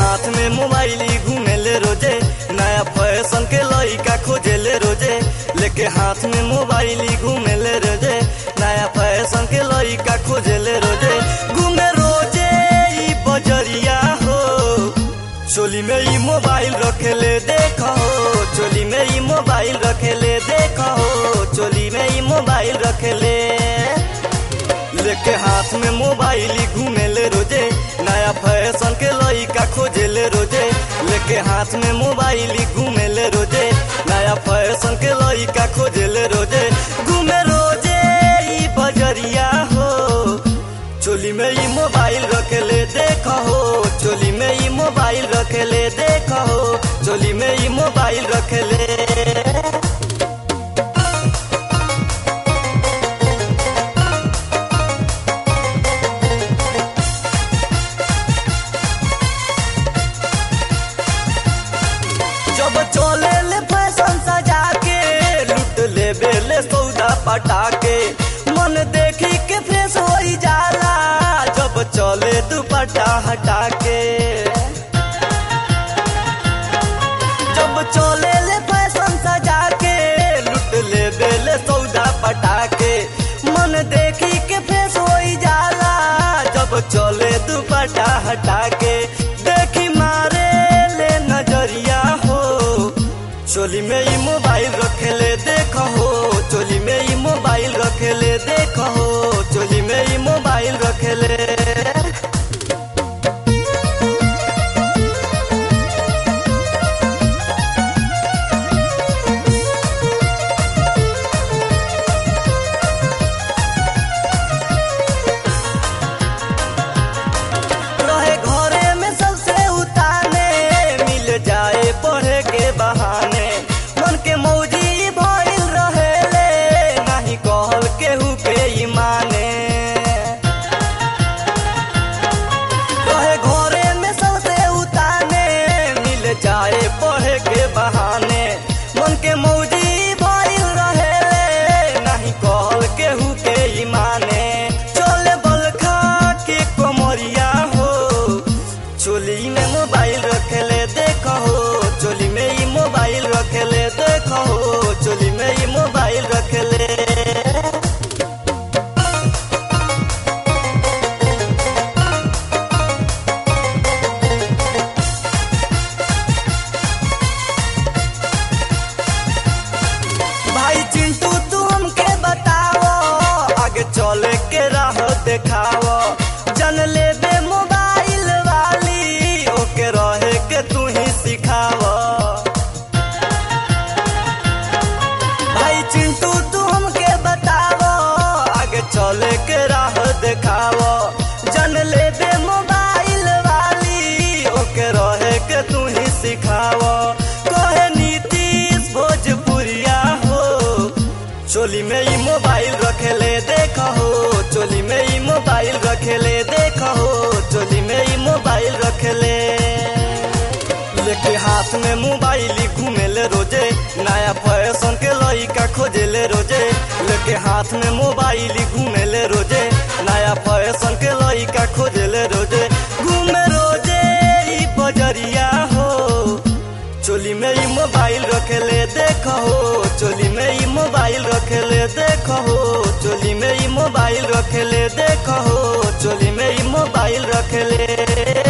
हाथ में मोबाइल घूमेले रोजे नया फैशन के लइका खोजेले रोजे लेके हाथ में मोबाइल घूमेले रोजे नया फैशन के लइका खोजेले रोजे घूमे रोजे ई बजरिया हो चोली में ई मोबाइल रखेले देखो चोली में ई मोबाइल रखेले देखो चोली में ई मोबाइल रखेले लेके हाथ में मोबाइल घूमेले रोजे नया फैशन के लइका खोजेले रोजे लेके हाथ में मोबाइल घूमेले रोजे नया फैशन के लइका खोजेले रोजे घूमे रोजे ई बजरिया हो चोली में ई मोबाइल रखेले देखो चोली में ई मोबाइल रखेले देखो चोली में ई मोबाइल रखेले जब चले ले फैशन सजा के लुट ले बेले सौदा पटा के मन देखी के फ्रेश हो जाला जब चले दुपट्टा हटा के जब चले ले फैशन सजा के लुट ले बेले सौदा पटा के मन देखी के फ्रेश हो जाला जब चले दुपट्टा हटा के देखी मारे ले नजरिया हो चोली में ई मोबाइल रखेले देखो हो चोली में ई मोबाइल रखेले देखो हो चोली में ई मोबाइल रखेले रहे घरे में सबसे उताने मिल जाए पढ़े के बहाने मन के मौजी भइल रहेले नहीं कहल केहू के ई माने रहे घरे में सबसे उताने मिल जाए पढ़े के बहाने मन के मौजी भइल रहेले नहीं कहल केहू के ई माने चले बलखा के कोमरिया हो चोली में मोबाइल रखेले देखो हो चोली में ई मोबाइल रखेले देखो हो चोली में ई मोबाइल रखेले भाई चिंटू तू हमके बताओ आगे चले के राह देखाओ जन लेबे मोबाइल वाली ओके रहे के तू ही सिखाओ भाई चिंटू तू हमके बताओ आगे चले के राह देखाओ जन लेबे मोबाइल वाली ओके रहे के तू ही सिखाओ कहे नीतीश भोजपुरिया हो चोली में ई मोबाइल रखेले देखो हो चोली में ई मोबाइल रखेले देखो हो चोली में ई मोबाइल रखेले लेके हाथ में मोबाइल घूमेले रोजे नया फैशन के लइका खोजेले रोजे लेके हाथ में मोबाइल घूमेले रोजे नया फैशन के लइका खोजेले रोजे घूमे रोजे ई बजरिया हो चोली में ई मोबाइल रखेले देखो हो चोली में ई मोबाइल रखेले देखो हो चोली में ई मोबाइल रखेले देखो हो चोली में ई मोबाइल रखेले